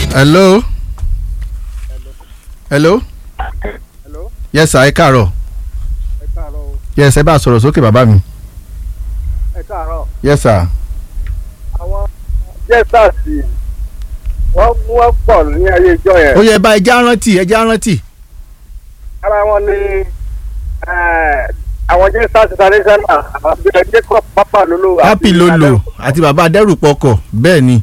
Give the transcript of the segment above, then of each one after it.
hello. hello. Hello? yes sir ẹ káàárọ̀ ẹ káàárọ̀ o yes ẹ bá a sọ̀rọ̀ sókè bàbá mi ẹ káàárọ̀ yes sir. àwọn jẹ́sàsì wọ́n wọ́n pọ̀ ní ayé ìjọ yẹn ó yẹ bá ẹja rántí ẹja rántí. ara wọn ni eh, àwọn jẹ́sàsì traditional àbí ẹgbẹ́ kọ́ pápá lolo àti happy lolo àti bàbá adẹ́rùpọ̀kọ̀ bẹ́ẹ̀ ni.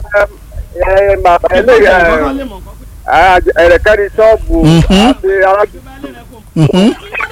ẹ̀rẹ̀kẹ́ni ṣọ́ọ̀bù Mhm. àti arábìnrin Mhm.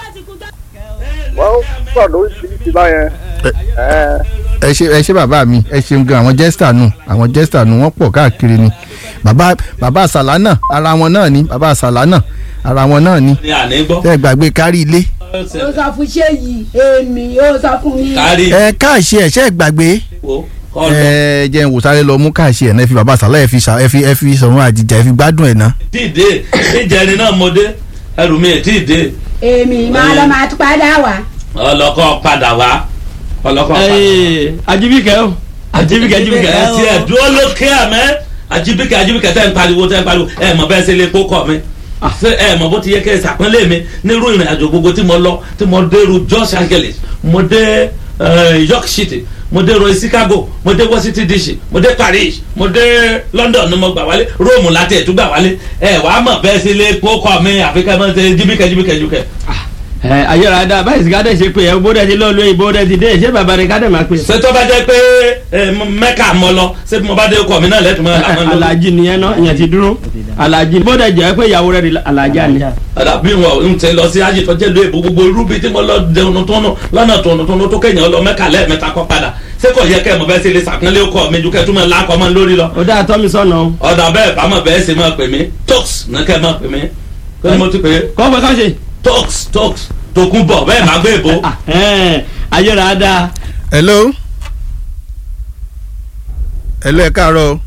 wọ́n pọ̀ lóríṣiríṣi báyẹn. Eh, ẹ ṣe ẹ ṣe bàbá mi ẹ ṣeun gan àwọn jẹ́sítà nù àwọn jẹ́sítà nù wọ́n pọ̀ káàkiri ni bàbá bàbá àsàlá náà ara wọn náà ni bàbá àsàlá náà ara wọn náà ni ní àní gbọ́. tẹ́ ẹ gbàgbé kárí ilé ó sọ fún ṣé yìí èmi ó sọ fún mi. kárí ẹ káàṣì ẹ ṣe é gbàgbé wo kọ́ lọ. ẹ jẹ́ n wò sáré lọ mú káàṣì ẹ̀ náà ẹ fi bàbá àsàlá ẹ fi ṣà ẹ fi ẹ fi sọ̀rọ̀ àjìjà ẹ fi gbádùn ẹ̀ náà. tí ì dé ìjẹrin náà mo dé ẹrù mi ì tí ì dé èmi máa lọ máa tún padà wá. ọlọ́kọ́ padà wá ọlọ́kọ́ padà wá. Ee, ajibike o ajibike ajibike ẹ ti ẹ dúró lókè àmẹ́ ajibike ajibike tẹ́ ń pariwo tẹ́ ń pariwo ẹ mọ̀ bẹ́ẹ̀ ṣe lè kó kọ́ mi ṣé ẹ mọ̀ bó ti yẹ kẹ́ ẹ ṣàpọ́nlé mi nírú ìrìn àjò gbogbo tí mo lọ tí mo dé ru Los Angeles mo dé eh, York City mo dé ro Chicago mo dé Washington DC mo dé Paris mo dé London ni mo gbà wálé Rome láti ẹ̀tún gbà wálé ẹ wàá mọ̀ bẹ́ẹ̀ ṣe lè kó kọ́ mi àfi kẹ́ ẹ mọ̀ ṣe jibike jibike jibike. ẹ ayọ̀rọ̀dà báyìí sìgá dẹ̀ ṣe pé ẹ bó dẹ̀ ti lọ́ọ́ lóyìn bó dẹ̀ ti dé ṣé bàbá rẹ̀ ká dẹ̀ máa pè. ṣé tó bá jẹ́ pé ẹ, mẹ́kà mọ́ lọ ṣé bí mo bá dé kọ́ mi náà lẹ́tùmọ̀ làwọn lórí. alaji nìyẹn náà ìyẹn ti dúró alaji bó dẹ̀ jẹ́ pé ìyàwó rẹ̀ di alaja ni. àdàbí wọn ń tẹ lọ sí ayé tó jẹ́ lóye gbogbo irú bíi tí mo lọ dẹnu tó nù lọ́nà tó nù tó nù tó kéèyàn lọ mẹ́kà lẹ́ẹ̀mẹ́ta kọ́ padà ṣé kò yẹ kẹ́ ẹ̀ mọ̀ bẹ́ẹ̀ ṣe lè ṣàpọ́nlé ọkọ mi ju kẹ́ ẹ̀ tún mọ̀ lákọ̀ mọ́ lórí lọ. ó dáa tọ́ mi sọ̀nà o. ọ̀dà bẹ́ẹ̀ bá mọ̀ bẹ́ẹ̀ ṣe máa pè mí tox ní kẹ́ ẹ̀ máa pè mí kí ni mo ti pè é kọ́ fẹ́ ká ṣe. tox tox tó kún bọ̀ bẹ́ẹ̀ máa gbé ìbò. ayọ̀rọ̀dà hello hello ẹ káàárọ̀ o.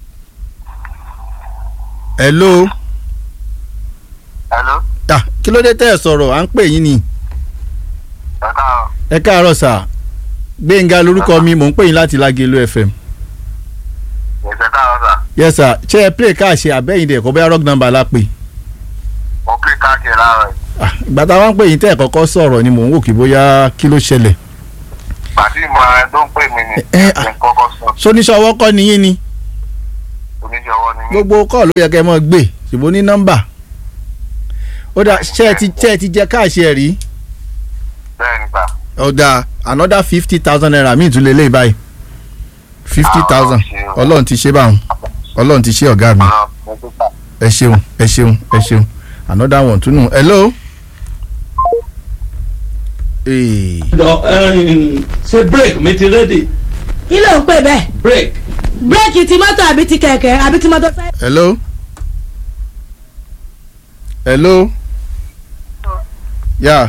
hello Hello, ah kí ló dé tẹ́ ẹ sọ̀rọ̀ à ń pè yín ni ẹ káàárọ̀. ẹ káàárọ̀ sà gbẹ̀ngà lórúkọ mi mò ń pè yín láti Lágelú FM Yes, ẹ káàárọ̀ sà. yes sir ṣé ẹ play káàṣì àbẹ́yìn dẹ̀ kọ́ bẹ́ẹ̀ rock number la pè Mo pè káàkiri láàárọ̀ yìí. Ah, ìgbà táwọn ń pè yín tẹ́ ẹ̀ kọ́kọ́ sọ̀rọ̀ ni mò ń wò kí bóyá kí ló ṣẹlẹ̀ Pàtí ìmọ̀ ẹ tó ń pè mí ni. Ẹ, ẹ, Ẹ ń kọ́kọ́ sọ. sóníṣọwọ́ kọ́ ni yín ni Oníṣòwò ni mí. gbogbo kọ́ ló yẹ kẹ́ ẹ mọ́ gbé ṣùgbọ́n ní nọ́mbà ó dà ṣé ẹ ti ṣé ẹ ti jẹ káàṣì ẹ̀ rí Bẹ́ẹ̀ ni gbà. ó dà another fifty thousand naira míì tún lè lé báyìí fifty thousand ọlọ́run ti ṣe báwọn ọlọ́run ti ṣe ọ̀gá mi Ọ̀rọ̀ mo tó gbà. ẹ ṣeun ẹ ṣeun ẹ ṣeun another one tún nù hello. Ee. Jọ, ẹ̀yin, ṣé break mi ti ready kí ló ń pè bẹ́ẹ̀ break bírèkì ti mọ́tò àbí ti kẹ̀kẹ́ àbí ti mọ́tò sáyẹ́. hello hello ya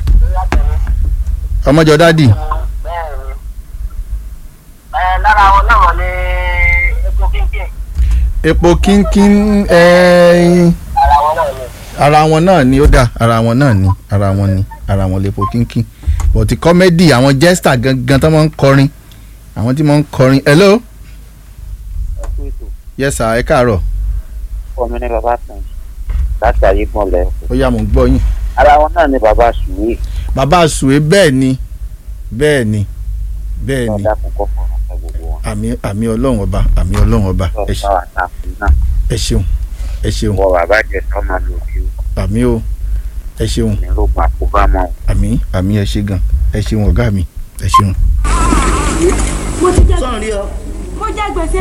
ọmọjọ dádì Bẹ́ẹ̀ni. Ẹ lára wọn náà ní epo kínkín. epo kínkín ẹ̀ẹ́n Ara wọn náà ní. ara wọn náà ni ó dà ara wọn náà ni ara wọn ni ara wọn lepo kínkín bọ̀tí kọ́mẹ́dì àwọn jẹ́sítà gangan tó máa ń kọrin àwọn tí máa ń kọrin hello Ẹ kú ètò. yes sir ẹ káàárọ̀ Ọmọ ní bàbá kan láti ayé gbọ́nlẹ̀. ó yá mò ń gbọ́ yín Ara wọn náà ní bàbá Sùwé. bàbá àsùwé bẹ́ẹ̀ ni bẹ́ẹ̀ ni bẹ́ẹ̀ ni Lọ́dà kò kọ́ fún ọ̀sẹ̀ gbogbo wọn. àmì àmì ọlọ́run ọba àmì ọlọ́run ọba ẹ ṣe- Lọ́dà wà náà fún náà. ẹ ṣeun ẹ ṣeun Wọ bàbá jẹ sọ́mà lòdì o. àmì o ẹ ṣeun Ní ló gbà kó bá mọ́. àmì àmì ẹ ṣe gan ẹ ṣeun ọ̀gá mi ẹ ṣeun. mo ti jẹ sọ̀rí ọ mo jẹ gbèsè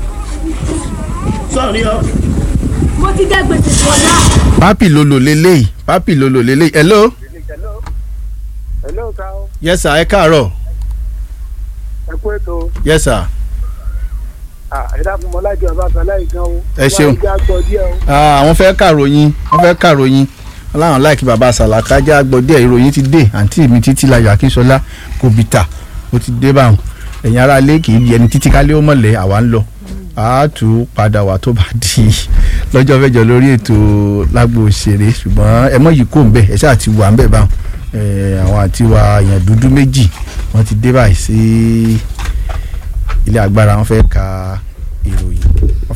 sọ̀rí ọ. mo ti jẹ gbèsè wọ̀lá. pápì lolo leléyìí pápì lolo leléyìí hello hello ká o yes sir ẹ káàárọ̀ ẹ kú ètò yes sir ẹ dákun mọ́ láti ọba kan láì gan o. Ẹ ṣeun. wọ́n á já gbọ́ díẹ̀ o. Ah, àwọn fẹ́ kàròyìn wọ́n fẹ́ kàròyìn aláwọn láìkí bàbá sàlàkà já gbọ́ díẹ̀ ìròyìn ti dé àǹtí mi títí láyọ̀ akínṣọlá kò bìtà ó ti dé báwọn ẹ̀yin ará ilé kì í di ẹni títí kálé ó mọ̀lẹ́ àwa ń lọ a tún padà wá tó bá di lọ́jọ́ mẹ́jọ lórí ètò lágbo òṣèré ṣùgbọ́n ẹ mọ̀ yìí kò ń bẹ̀ ẹ ṣáà ti wà ń bẹ̀ báwọn Eh, àwọn àti wa èèyàn dúdú méjì wọ́n ti dé báyìí sí ilé agbára wọ́n fẹ́ ka ìròyìn wọ́n fẹ́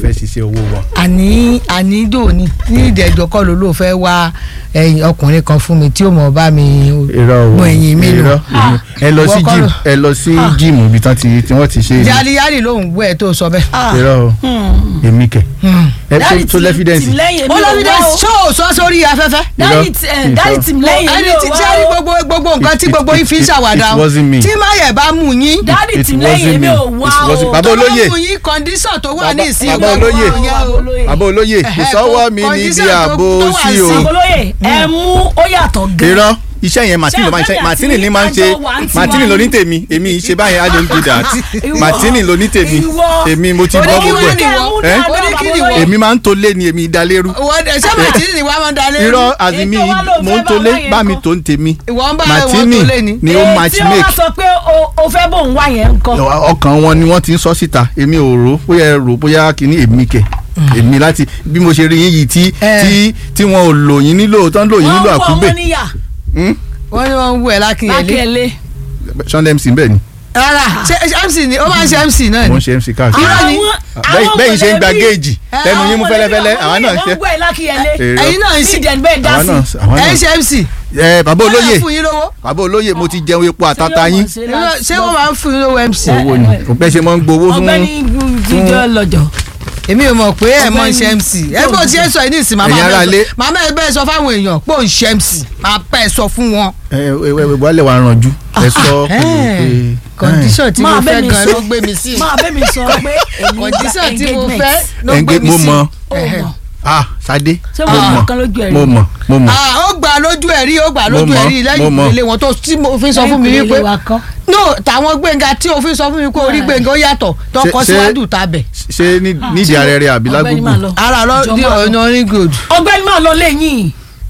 fẹ́ ṣiṣẹ́ owó wọn. àní àní dòní ní ìdẹ̀jọ́ kọ́ ló ló fẹ́ wá ẹ̀yìn ọkùnrin kan fún mi tí ó mọ̀ bá mi irọ́ o mọ ẹ̀yìn mi lò irọ́ ẹ lọ sí Wọ́n kọ́ gym ló- ẹ lọ sí gym ibi tán ti tí wọ́n ti ṣe é yálíyálì lóhùn gbọ́ ẹ̀ tó sọ bẹ́ẹ̀. irọ́ o èmi kẹ̀ ẹ tó- tó lẹ́fídẹ́ǹsì lẹ́yìn ó lọ́bi dẹ́ ṣó o sọ sórí afẹ́fẹ́. dáàdì tí Irọ́. dáàdì tí lẹ́yìn ẹni tí tí ẹni gbogbo gbogbo nǹkan tí It- gbogbo it- yín fi ń it- ṣàwàdà it o wasn't me. tí máyẹ̀ bá mú yín dáàdì It tí wasn't lẹ́yìn mi me. ò It wá wasn't- o Bàbá tó bá olóyè. mú yín kọ́ndíṣàn tó wà Bàbá- ní ìsìn bàbá gbogbo olóyè. yẹn o. bàbá olóyè Ẹ̀hẹ́, ìsọwọ́ mi condition níbi tó- ààbò tó wà sí o sí. olóyè ẹ mú ó yàtọ̀ gan irọ́ iṣẹ́ yẹn martini ló máa ń ṣe Ṣé martini ni àbẹ́mi máa ń àti ṣe àjọ wà ń tiwa martini ló ní ni? tèmi èmi ì ṣe báyìí i don't do that Ìwọ. martini ló ní tèmi Ìwọ. èmi mo ti Ó ní gbọ́ kí gbogbo wọ́n ní ẹ̀ wọ́n. ẹ́ Ó ní kí ni wọ́n. èmi máa ń to lé ni èmi ìdálérú Ìwọ- ṣé màtí ni wàá máa dalé irọ́ àzìmí Ètò wa ló mo fẹ́ ń to bá lé wáyé bá mi nǹkan. tó ń tèmi ìwọ ń bá wọn martini tó lé ni. ni ó match tí ó wá make sọ pé o- o fẹ́ bò ń wá yẹn ń kọ́ ọkàn wọn ni wọ́n ti ń sọ síta èmi ò rò bóyá ẹ rò bóyá kìíní èmi kẹ̀ èmi láti bí mo ṣe rí yín yìí tí Eh. tí tí wọn ò lò yín nílò tó ń lò yín nílò wọ́n ń wọ àkúgbè ọmọ níyà Hmm? wọ́n ní wọ́n ń wú ẹ̀ lákìnyẹlé. lákẹ́lẹ́ Sunday MC bẹ́ẹ̀ ni rárá ṣe MC ni ó máa ń ṣe MC náà mo ni. ń ṣe MC káàkiri Irọ́ ni. bẹ́ẹ̀ bẹ́ẹ̀ ṣe ń gba géèjì lẹ́nu yín mú fẹ́lẹ́fẹ́lẹ́ àwọn náà ń ṣe wọ́n ń gbọ́ ẹ̀ lákẹ́lẹ́ Èrò. ẹ̀yin náà ń ṣe ìdẹ̀ bẹ́ẹ̀ dá àwọn náà sí àwọn ẹ̀ ń náà ṣe MC. ẹ bàbá olóyè wọ́n máa ń fún yín lówó. bàbá olóyè mo ti jẹun epo àtàtà yín Irọ́- ṣé wọ́n máa ń fún yín lówó MC. owó ni kò pẹ́ ṣe mọ́ ń gbowó fún ọ̀gbẹ́ni jíjọ lọ́jọ́ èmi ò mọ̀ pé ẹ̀ mọ̀ ń ṣe Ọ̀gbẹ́ni- MC. ẹ bó ti ẹ sọ ẹ ní ìsìn màmá Ẹ̀yin ará bẹ́ẹ̀ ilé. sọ- màmá ẹ bẹ́ẹ̀ sọ fáwọn èèyàn pé ò ń ṣe MC máa pẹ́ ẹ sọ fún wọn. ẹ ẹ ẹ wàá lẹ̀ wá ranjú ẹ sọ pé kọ́ndíṣọ̀n tí mo Máa bẹ́ fẹ́ mi gan sọ. ló gbé mi sí. máa bẹ́ mi sọ pé èmi gba kọ́ndíṣọ̀n tí mo engagement. fẹ́ ló ẹ gbé mi mo sí. mọ Ó mọ̀. ah Sadé ṣé mo mo mọ̀ mọ̀ kan lójú ẹ̀ rí mo mọ̀ mo mọ̀ Ah, ó gbà lójú ẹ̀ rí ó gbà Mo lójú ẹ̀ mọ̀, rí mo lẹ́yìn mọ̀. ìpele wọn tó tí mo fi sọ fún mi Lẹ́yìn wípé ìpele wa kọ́. no tàwọn gbẹ̀ngà tí o fi sọ fún mi pé orí gbẹ̀ngà ó yàtọ̀ tó Ṣé- kọ ṣé- síwájú tabẹ̀. ṣé ní- nídìí ààrẹ rẹ àbí Ọ̀gbẹ́ni máa lágbègbè lọ. ara lọ Jọ di máa lọ. ọ̀nà orin good. ọ̀gbẹ́ni máa lọ lẹ́yìn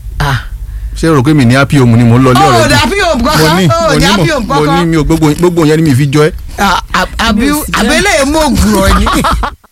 ṣé o rò pé mi ní happy home ni mo ń lọ ilé ó ọ̀rẹ́ dà bí òun mo kankan ní ó mo ní dà bí mo òun mo ní kankan mi ò gbogbo gbogbo yẹn ni mi fi jọ ẹ àbí Mi ò sí àbẹ́lẹ̀ mú ògùrọ̀ ni.